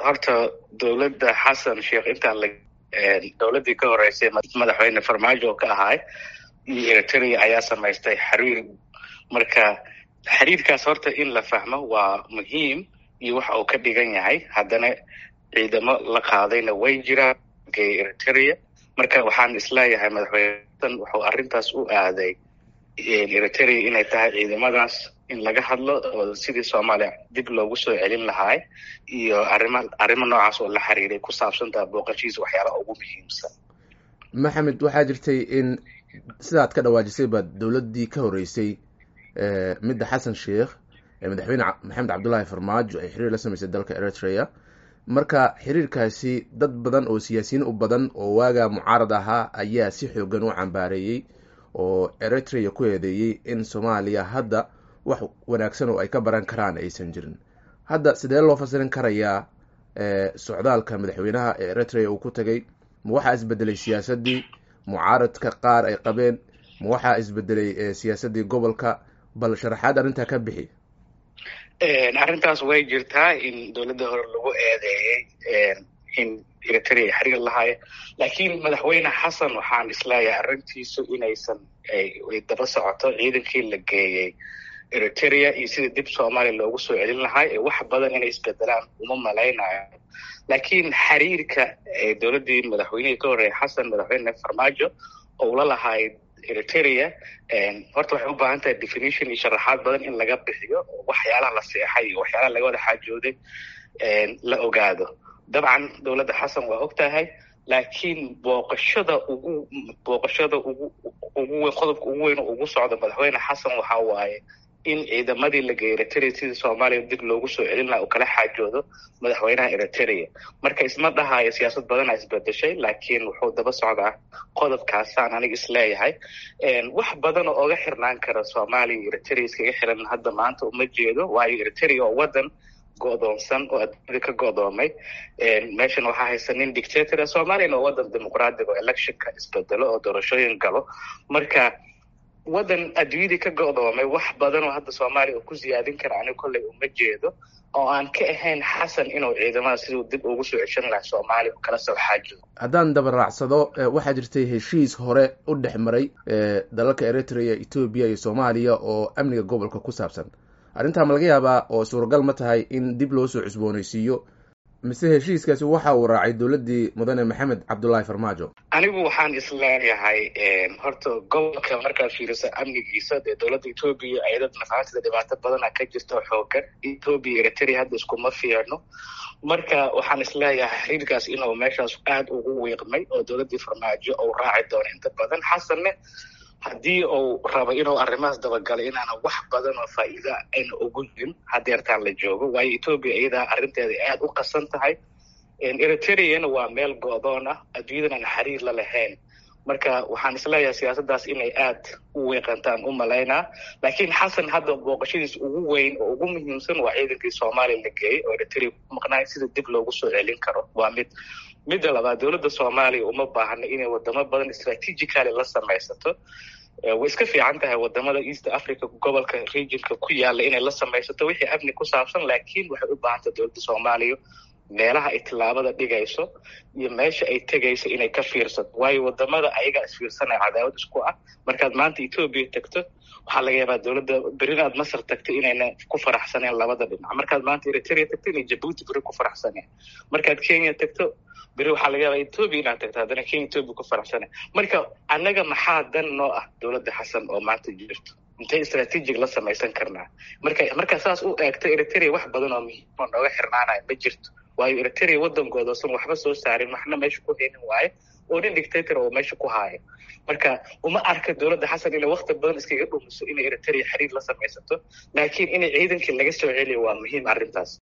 horta dowladda xasan sheekh intaan la dowladdii ka horeysay madaxweyne farmaajo oo ka ahaay iyo eritrea ayaa samaystay xiriir marka xiriirkaas horta in la fahmo waa muhiim iyo waxa uu ka dhigan yahay haddana ciidamo la qaadayna way jiraan eritrea marka waxaan isleeyahay madaxweyne wuxuu arrintaas u aaday eritrea inay tahay ciidamadaas in laga hadlo oo sidii soomaaliya dib loogu soo celin lahaay iyo arrima arrimo noocaas oo la xiriiray ku saabsantaha booqashihiisa waxyaalaha ugu muhiimsan maxamed waxaa jirtay in sidaad ka dhawaajisay baad dowladdii ka horeysay midda xasan sheikh madaxweyne maxamed cabdullaahi farmaajo ay xiriir la samaysay dalka eritrea marka xiriirkaasi dad badan oo siyaasiyiin u badan oo waagaa mucaarad ahaa ayaa si xoogan u cambaareeyey oo eritrea ku eedeeyey in soomaaliya hadda wax wanaagsan oo ay ka baran karaan aysan jirin hadda sidee loo fasirin karayaa socdaalka madaxweynaha ee eritrea uu ku tagay ma waxaa isbedelay siyaasaddii mucaaradka qaar ay qabeen ma waxaa isbedelay siyaasaddii gobolka bal sharaxaad arrintaa ka bixi arrintaas way jirtaa in dowladda hore lagu eedeeyey in eritrea xiriir lahaaya laakiin madaxweyne xasan waxaan isleeyahay arrintiisu inaysan ay daba socoto ciidankii la geeyey eritrea iyo sida dib soomaaliya loogu soo celin lahaa ee wax badan inay isbedelaan uma malaynayo laakiin xiriirka dowladdii madaxweynihii ka horreeyay xasan madaxweyne farmaajo oo ula lahaay eritrea horta waxay u baahan tahay definition iyo sharaxaad badan in laga bixiyo oo waxyaalaha la seexay iyo waxyaalaha laga wada xaajooday la ogaado dabcan dowladda xasan waa og tahay laakiin booqashada ugu booqashada ugu ugu weyn qodobka ugu weyn oo ugu socda madaxweyne xasan waxa waaye in ciidamadii la geeyay eritrea sidii soomaaliya dib loogu soo celin laha uu kala xaajoodo madaxweynaha eritrea marka isma dhahayo siyaasad badana isbedeshay laakiin wuxuu daba socdaa qodobkaasaan aniga isleeyahay wax badan oo oga xirnaan kara soomaaliya iyo eritrea iskaga xiran hadda maanta uma jeedo waayo eritrea oo wadan go'doonsan oo adduunyada ka go'doomay meeshan waxaa haysa nin dictatora soomaaliyana oo wadan dimuqraadiga oo electionka isbedelo oo doorashooyin galo marka wadan adduunyadii ka go'doomay wax badan oo hadda soomaaliya uu ku siyaadin kara aniga kolley uma jeedo oo aan ka ahayn xasan inuu ciidamada siduu dib ugu soo ceshan laha soomaaliya kala soo xaajo haddaan dabaraacsado waxaa jirtay heshiis hore u dhex maray dalalka eritrea etoobiya iyo soomaaliya oo amniga gobolka ku saabsan arrintaa ma laga yaabaa oo suuragal ma tahay in dib loo soo cusboonaysiiyo mise heshiiskaasi waxa uu raacay dowladdii mudane maxamed cabdullaahi farmaajo anigu waxaan isleeyahay horta gobolka markaad fiiriso amnigiisa dee dowladda etoobiya ayadad nafaantida dhibaato badana ka jirta xoogan etoobiya eritrea hadda iskuma fiicno marka waxaan isleeyahay xiriirkaas inuu meeshaas aada ugu wiiqmay oo dowladdii farmaajo uu raaci doono inta badan xasanne haddii uu rabo inuu arrimahaas dabagalay inaana wax badan oo faa'iida ayna ugu jirin hadeertaan la joogo waayo etoobiya iyadaa arrinteeda aada u qasan tahay eritreana waa meel go'doon ah adduunyadan aan xiriir la lahayn marka waxaan isleeyahay siyaasaddaas inay aad u weeqantaan u malaynaa laakiin xasan hadda booqashadiis ugu weyn oo ugu muhiimsan waa ciidankii soomaaliya la geeyey oo eritrea ku maqnaay sida dib loogu soo celin karo waa mid midda labaad dowladda soomaaliya uma baahna inay wadamo badan strategically la samaysato way iska fiican tahay wadamada east africa gobolka regionka ku yaala inay la samaysato wixii amni ku saabsan laakiin waxay u baahantay dowladda soomaaliya meelaha ay tillaabada dhigayso iyo meesha ay tegayso inay ka fiirsato waayo wadamada ayagaa isfiirsanaya cadaawad isku ah markaad maanta etoobiya tagto waxaa laga yaabaa dowladda berina aad masar tagto inayna ku faraxsaneen labada dhinac markaad maanta eritrea tagto inay jabuuti beri ku faraxsaneen markaad kenya tagto beri waxaa laga yaabaa etoobiya inaad tagto haddana kenya etoobiya ku faraxsaneen marka annaga maxaa dan noo ah dowladda xasan oo maanta jirto intay strategic la samaysan karnaa marka markaa saas u eegto eritrea wax badan oo muhiim oo nooga xirnaanaya ma jirto waayo eritrea waddan goodoosan waxba soo saarin waxna meesha ku haynin waaye oo nin dictator oo meesha ku haayo marka uma arka dowladda xasan inay wakti badan iskaga dhumiso inay eritrea xiriir la samaysato laakiin inay ciidankii laga soo celiyo waa muhiim arrintaas